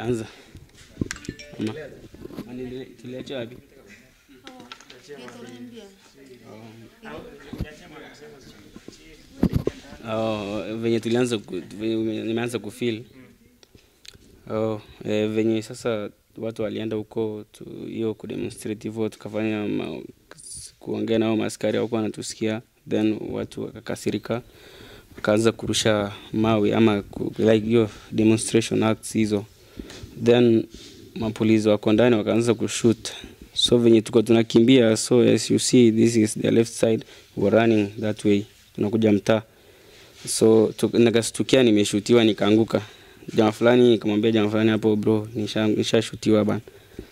Anza. Ama. Tuliacha wapi? Oh, venye tulianza ku- venye nimeanza kufeel oh, eh, venye sasa watu walienda huko tu- hiyo kudemonstrate hivyo tukafanya ma, kuongea nao maskari au wanatusikia then watu wakakasirika wakaanza kurusha mawe ama ku, like hiyo demonstration acts hizo then mapolisi wako ndani wakaanza kushoot so venye tuko tunakimbia so as you see this is the left side we're running that way tunakuja mtaa so tu- nikastukia nimeshutiwa nikaanguka jamaa fulani nikamwambia jamaa fulani hapo bro nisha- nishashutiwa bana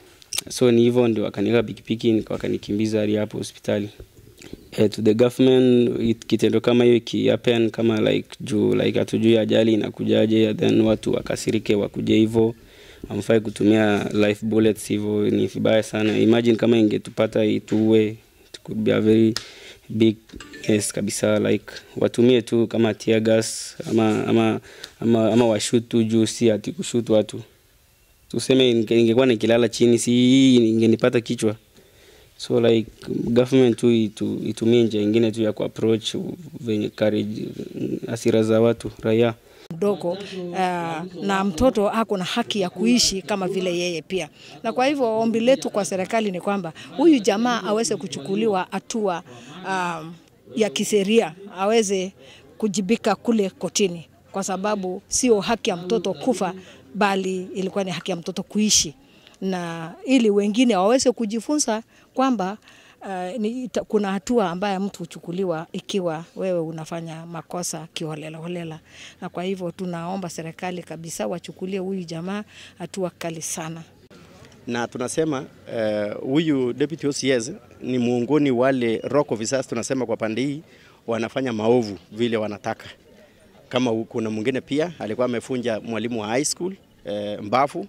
so ni hivyo ndio wakaniweka pikipiki nika- wakanikimbiza hadi hapo hospitali eh, to the government it- kitendo kama hiyo ikihappen kama like juu like hatujui ajali inakujaje then watu wakasirike wakuje hivyo amfai kutumia life bullets hivyo ni vibaya sana imagine kama ingetupata ituue it could be a very big yes kabisa like watumie tu kama tear gas ama ama ama, ama washut tu juu si ati kushut watu tuseme ninge- ingekuwa nikilala chini si hii ingenipata kichwa so like government tu itu, itumie njia ingine tu ya kuapproach venye courage asira za watu raia mdogo uh, na mtoto ako na haki ya kuishi kama vile yeye pia. Na kwa hivyo ombi letu kwa serikali ni kwamba huyu jamaa aweze kuchukuliwa hatua um, ya kisheria, aweze kujibika kule kotini, kwa sababu sio haki ya mtoto kufa, bali ilikuwa ni haki ya mtoto kuishi, na ili wengine waweze kujifunza kwamba Uh, ni, ita, kuna hatua ambayo mtu huchukuliwa ikiwa wewe unafanya makosa kiholela holela, na kwa hivyo tunaomba serikali kabisa wachukulie huyu jamaa hatua kali sana. na tunasema eh, huyu deputy OCS ni miongoni wale rock officers tunasema kwa pande hii wanafanya maovu vile wanataka. Kama u- kuna mwingine pia alikuwa amefunja mwalimu wa high school eh, Mbafu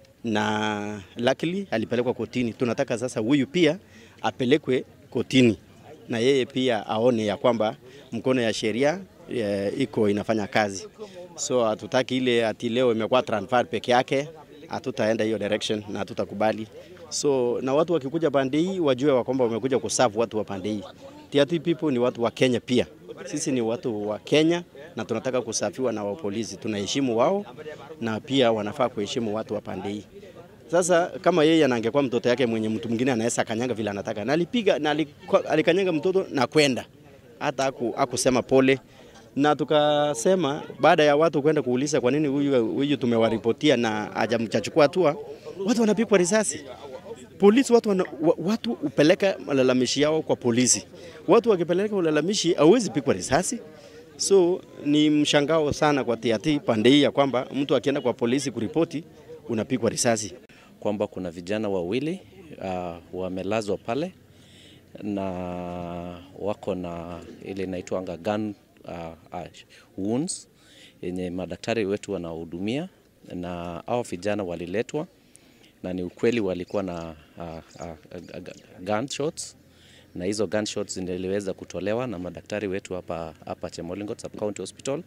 na luckily alipelekwa kotini. Tunataka sasa huyu pia apelekwe kotini na yeye pia aone ya kwamba mkono ya sheria eh, iko inafanya kazi. So hatutaki ile ati leo imekuwa transfer peke yake, hatutaenda hiyo direction na hatutakubali. So na watu wakikuja pande hii wajue wa kwamba wamekuja kuserve watu wa pande hii. TRT people ni watu wa Kenya pia. Sisi ni watu wa Kenya na tunataka kusafiwa na wapolisi. Tunaheshimu wao na pia wanafaa kuheshimu watu wa pande hii. Sasa kama yeye anangekuwa mtoto yake mwenye mtu mwingine anaweza kanyanga vile anataka, na alipiga na alikwa- alikanyanga mtoto na kwenda, hata aku, akusema pole. Na tukasema baada ya watu kwenda kuuliza kwa nini huyu huyu tumewaripotia na hajamchachukua hatua, watu wanapigwa risasi polisi watu, wana, wa- watu upeleka malalamishi yao kwa polisi. Watu wakipeleka ulalamishi hauwezi pigwa risasi. So ni mshangao sana kwa TRT pande hii ya kwamba mtu akienda kwa polisi kuripoti unapigwa risasi. kwamba kuna vijana wawili uh, wamelazwa pale na wako na ile inaitwanga gun uh, uh, wounds yenye madaktari wetu wanahudumia, na hao vijana waliletwa na ni ukweli walikuwa na uh, uh, uh, gunshots na hizo gunshots ziliweza kutolewa na madaktari wetu hapa hapa Chemolingot Sub County Hospital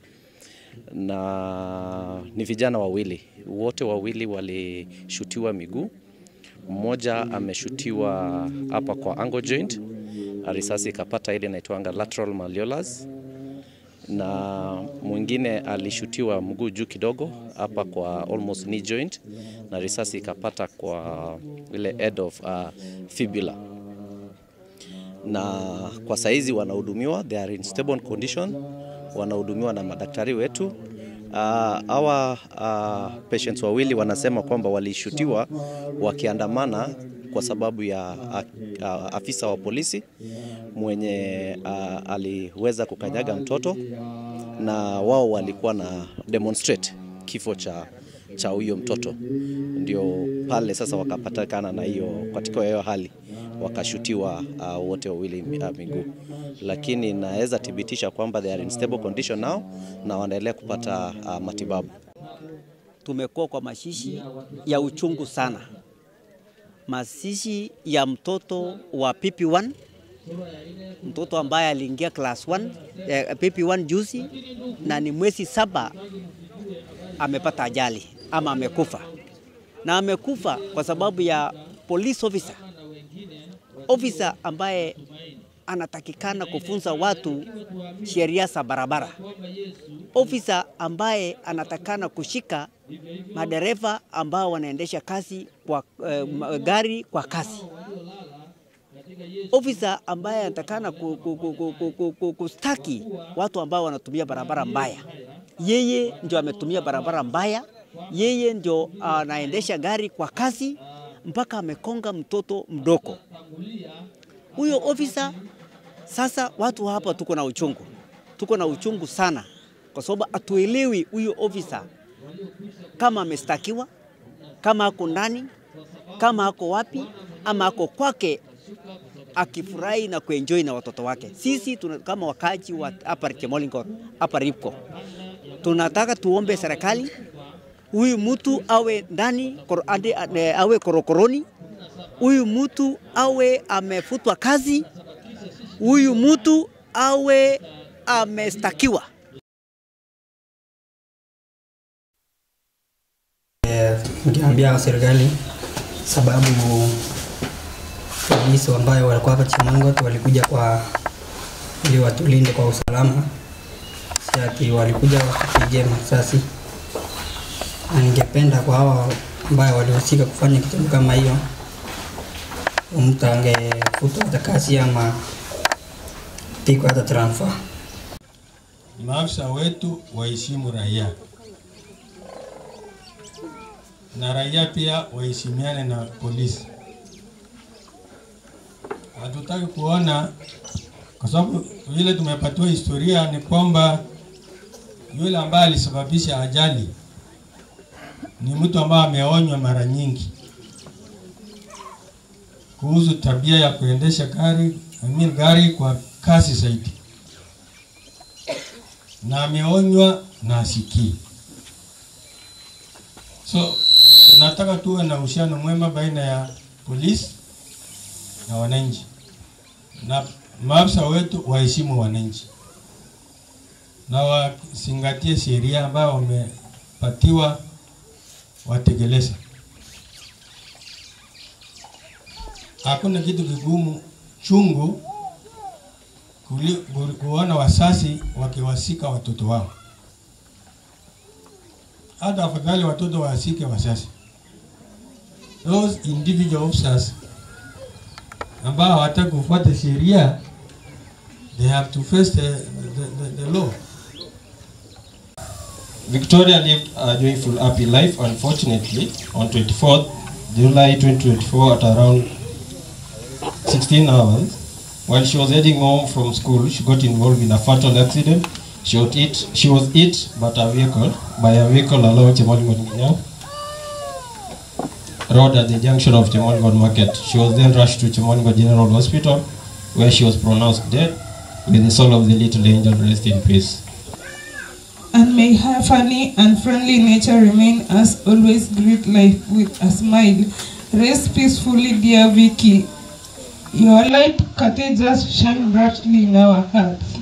na ni vijana wawili, wote wawili walishutiwa miguu. Mmoja ameshutiwa hapa kwa angle joint, risasi ikapata ile inaitwanga lateral malleolus, na mwingine alishutiwa mguu juu kidogo hapa kwa almost knee joint, na risasi ikapata kwa ile head of uh, fibula na kwa saizi wanahudumiwa, they are in stable condition, wanahudumiwa na madaktari wetu. Uh, hawa uh, patients wawili wanasema kwamba walishutiwa wakiandamana kwa sababu ya uh, uh, afisa wa polisi mwenye uh, aliweza kukanyaga mtoto na wao walikuwa na demonstrate kifo cha cha huyo mtoto, ndio pale sasa wakapatikana na hiyo katika hiyo hali wakashutiwa uh, wote wawili uh, miguu, lakini naweza thibitisha kwamba they are in stable condition now na wanaendelea kupata uh, matibabu. tumekuwa kwa mashishi ya uchungu sana, mashishi ya mtoto wa PP1, mtoto ambaye aliingia class 1 eh, PP1 juzi na ni mwezi saba amepata ajali ama amekufa. na amekufa kwa sababu ya police officer, officer ambaye anatakikana kufunza watu sheria za barabara, ofisa ambaye anatakana kushika madereva ambao wanaendesha kasi kwa eh, gari kwa kasi, ofisa ambaye anatakana ku, ku, ku, ku, ku, ku, ku, kustaki watu ambao wanatumia barabara mbaya. Yeye ndio ametumia barabara mbaya, yeye ndio anaendesha gari kwa kasi mpaka amekonga mtoto mdogo. Huyo ofisa sasa, watu hapa tuko na uchungu, tuko na uchungu sana, kwa sababu hatuelewi huyo ofisa kama amestakiwa, kama ako ndani, kama ako wapi, ama ako kwake akifurahi na kuenjoy na watoto wake. Sisi tuna, kama wakaji wa hapa Chemolingot, hapa Ripco, tunataka tuombe serikali huyu mtu awe ndani kor, ande, awe korokoroni, huyu mtu awe amefutwa kazi, huyu mtu awe amestakiwa. Ningeambia serikali sababu polisi ambayo walikuwa hapa Chemangot walikuja kwa ili watulinde kwa usalama, si ati walikuja watupige masasi. Na ningependa kwa hawa ambayo walihusika kufanya kitendo kama hiyo, mtu angefutwa hata kazi ama pigwa hata transfer. Maafisa wetu waheshimu raia na raia pia waheshimiane na polisi. Hatutaki kuona, kwa sababu vile tumepatiwa historia ni kwamba yule ambaye alisababisha ajali ni mtu ambaye ameonywa mara nyingi kuhusu tabia ya kuendesha gari I mean gari kwa kasi zaidi, na ameonywa na asikii. So tunataka tuwe na uhusiano mwema baina ya polisi na wananchi, na maafisa wetu waheshimu wananchi na wazingatie sheria ambayo wamepatiwa watekeleza. Hakuna kitu kigumu chungu kuli, kuona wasasi wakiwasika watoto wao. Hata afadhali watoto wasike wasasi. Those individual officers ambao hawataki kufuata sheria, they have to face the, the, the, the law. Victoria lived a joyful, happy life. Unfortunately, on 24th July 2024 at around 16 hours, while she was heading home from school, she got involved in a fatal accident. She was hit, she was hit but a vehicle, by a vehicle along Chemolingot Road at the junction of Chemolingot Market. She was then rushed to Chemolingot General Hospital, where she was pronounced dead. May the soul of the little angel rest in peace. and may her funny and friendly nature remain as always greet life with a smile. Rest peacefully, dear Vicky. Your light cathedrals shine brightly in our hearts.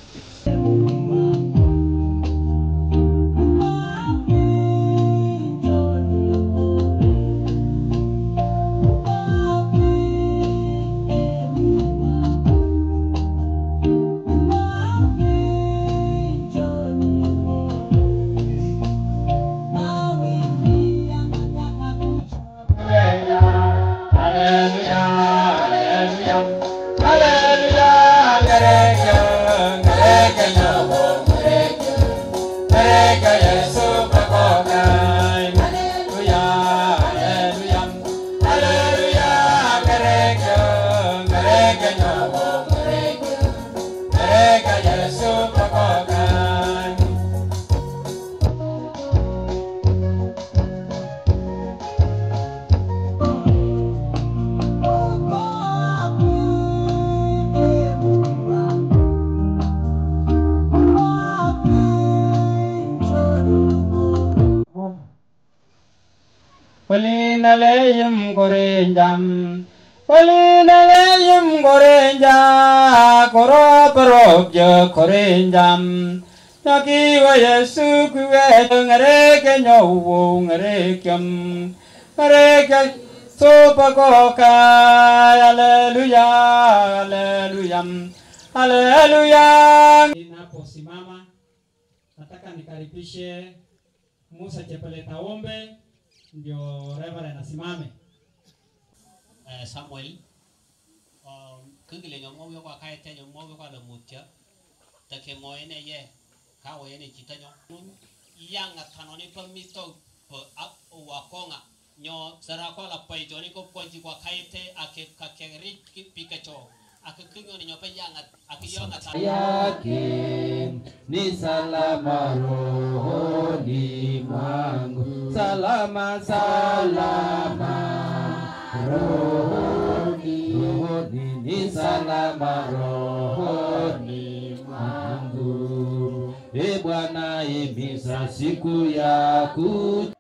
Walinaleyum gorenjam Walinaleyum gorenja Koro parobja gorenjam Naki wa Yesu kuwe ngareke nyowo ngarekyam Reke sopa koka haleluya haleluya haleluya Ninaposimama nataka nikaribishe Musa Chepeleta Ombe ndio Reverend asimame. Eh, Samuel kengile nyomo yo kwa kae tenyo mo yo kwa le mutya ta ke mo ene ye ka wo ene chita nyo yanga tano ni pa mito po ap wa konga nyo sara ko la pai joni ko ponji kwa kaite ake ka ke ri ki pikacho ake kinyo ni nyope yanga ake yanga ta yake ni salama rohoni mwangu, salama salama rohoni, rohoni ni salama rohoni mwangu. E Bwana, imisa siku ya kuja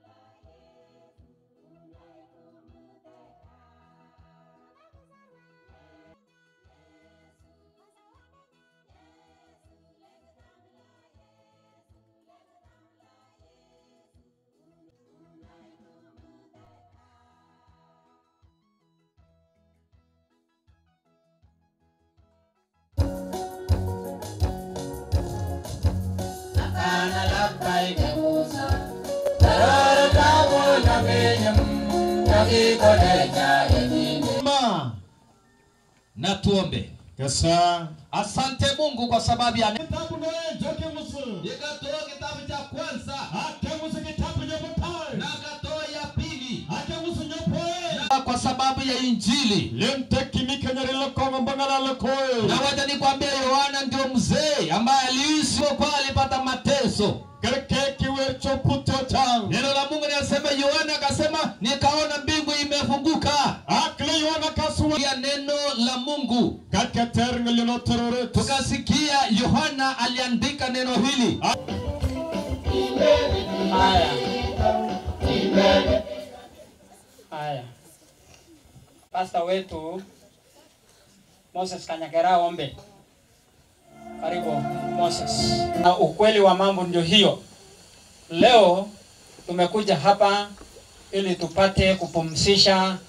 Ana labbai da Musa, tarar kamo na benyam, na kikole cha edini. Ma, na tuombe. Kasa. Asante Mungu kwa sababu ya Kitabu na joke musu. Nikatoa kitabu cha kwanza. Ake musu kitabu nyopotai. Na akatoa ya pili. Ake musu nyopoe. Na kwa sababu ya Injili. Lemteki mikanyarilo kongo mbangala lokoe. Na wacha nikwambie Yohana ndio mzee ambaye aliishi kwa alipata mateso. Kereke wercho puto chang. Neno la Mungu linasema Yohana akasema nikaona mbingu imefunguka. Akle Yohana kasua. Ya neno la Mungu. Kaka terngel yono terore. Tukasikia Yohana aliandika neno hili. Haya. Haya. Pasta wetu Moses Kanyagera Ombe. Karibu Moses. Na ukweli wa mambo ndio hiyo. Leo tumekuja hapa ili tupate kupumzisha